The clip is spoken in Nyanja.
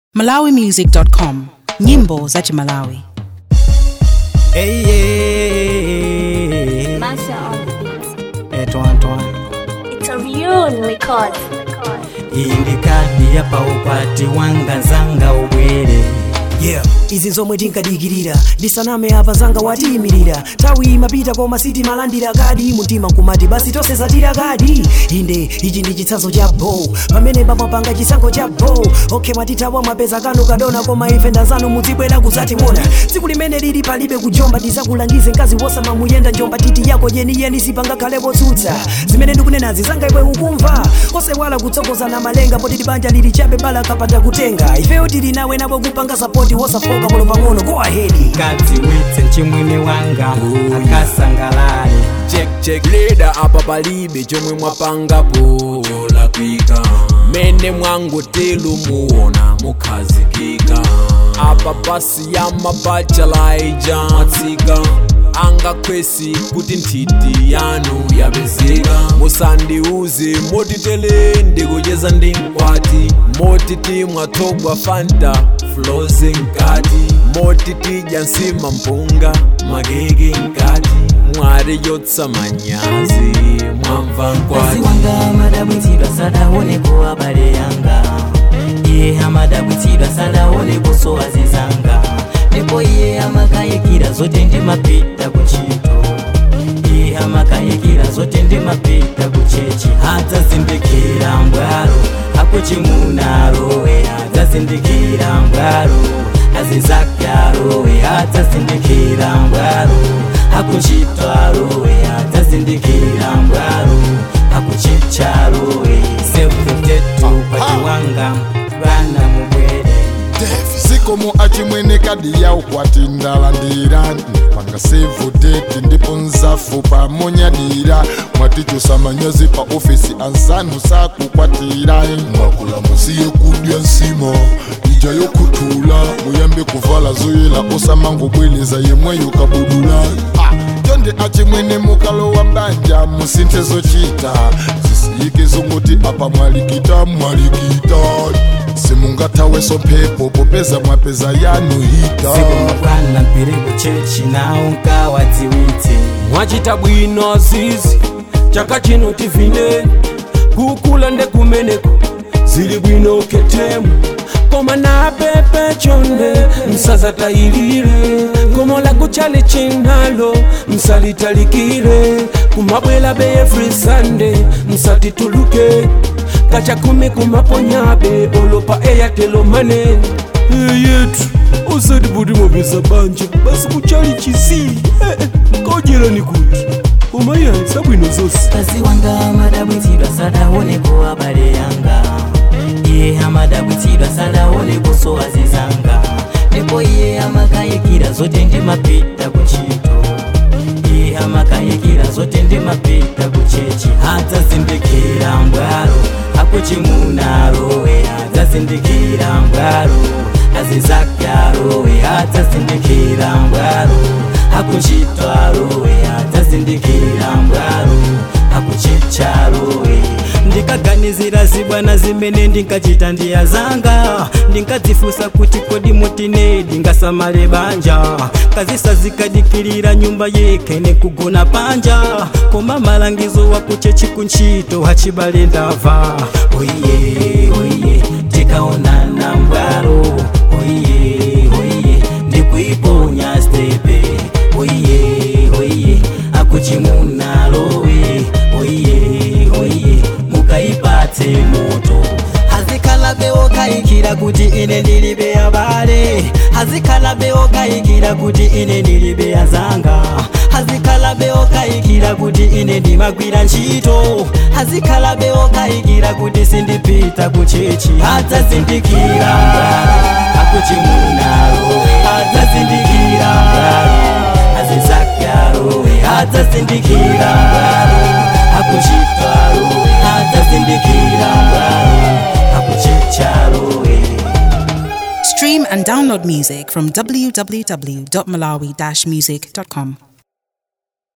malawimusic.com nyimbo za chimalawi Hey, yeah. Master on the beat. Eto Antoine. It's a real record. Iyi ndi kadi ya paukwati wanga zanga ubwere yeah izi zomwe tinkadikirira ndisaname apa zanga watiyimirira tawi imapita koma sitimalandira kadi mumtima nkumati basi tonse zatira kadi inde ichi ndi chitsanzo cha bo pamene pamapanga chisankho cha bo okhe mwatithawa mwapeza kanu kadona koma ife ndazanu muzibwera kuzationa tsiku limene lili palibe kujomba tizakulangize mkazi wosamamuyenda njomba titi yako yeniyeni sipangakhale potsutsa zimene ndikunenazi zanga iwe ukumva osewala kutsogozana malenga potiti banja lili chabe bala kapata kutenga ifeyo tili nawe nabo kupanga sapoti wosafoka polo pang'ono go ahead kadziwitse mchimwene wanga akasangalale check check leda apa palibe chomwe mwapangapo cholakwika mene mwangotelu muona mukhazikika apa pasi ya mabachalaija mwatsika angakhwesi kuti nthiti yanu yapezeka musandiuze motitele ndikucheza ndi mkwati motiti mwathogwa fanta flozi nkati motitidya nsima mpunga makeke nkati mwari yotsa manyazi mwamva mkazi nkwati wanga amadabwitsidwa sadaoneko abale yanga iye amadabwitsidwa sadaoneko sowazi zanga ndipo iye amakayikira zote ndimapita kuntchito iye amakayikira zote ndimapita kuchechi adzazindikira mbwalo akuchimunarowe adzazindikira mbwalo azizakyarowe adzazindikira mbwalo akuchitwarowe adzazindikira mbwalo akuchicharowe sefutetu kwati wanga vana mubwere zikomo achimwene kadi ya ukwati ndalandirani panga sevu date ndipo nzafu pamonyadira mwatichusa manyazi pa ofisi ansanu sakukwatira mwakula musiye kudya nsima ija yokuthula muyambe kuvala zoyela osamangobweleza yemweyo kabudula Ah, tonde achimwene mukalo wa mbanja musinthe zochita zisiyike zongoti apa mwalikita mwalikita simungathaweso mphepo popeza mwapeza yanu hita sikumukwana mpiri kuchechi nawo nkawadziwitse mwachita bwino azizi chaka chino tivine kukula ndekumeneko zili bwino ketemu koma napepe chonde msazatayilire komo lakuchali chinalo msalitalikire kumabwela be every sunday msatituluke kacha kumi kumaponyabe olopa eyatelomane yetu usati kuti mwapeza banja basi kuchali chisi kojera kuti umayayi sabwino zonse mkazi wanga amadabwitsidwa sadaoneko abale yanga iye amadabwitsidwa sadaoneko sowazi zanga ndipo iye amakayikira zote ndimapita kuntchito iye amakayikira zote ndimapita kuchechi adzazindikira mbwalo akuchimunarowe adzazindikira mbwalo azizakyarowe adzazindikira mbwalo akuchitwarowe adzazindikira mbwalo akuchicharowe ndikaganizira zibwana zimene ndinkachita ndiya zanga ndinkadzifusa kuti kodi mutine ndingasamale banja kazisazikadikirira nyumba yekhe nekugona panja koma malangizo wakuchechi kuntchito hachibale ndava oiye oiye tikaonana mbwalo oiye oiye ndikuiponya stepe oiye oiye akuchimunalowe oiye oiye mukaipatse moto hazikhala beokayikira kuti ine ndilibe abale hazikhala beokayikira kuti ine ndilibe azanga hazikhala beokayikira kuti ine ndimagwira ntchito hazikhala beokayikira kuti sindipita kuchechi adzazindikira mbwalo akuchimunalo adzazindikira mbwalo azizakyarowe adzazindikira mbwalo akuchitwarowe adzazindikira mbwalo akuchicharowe stream and download music from www.malawi-music.com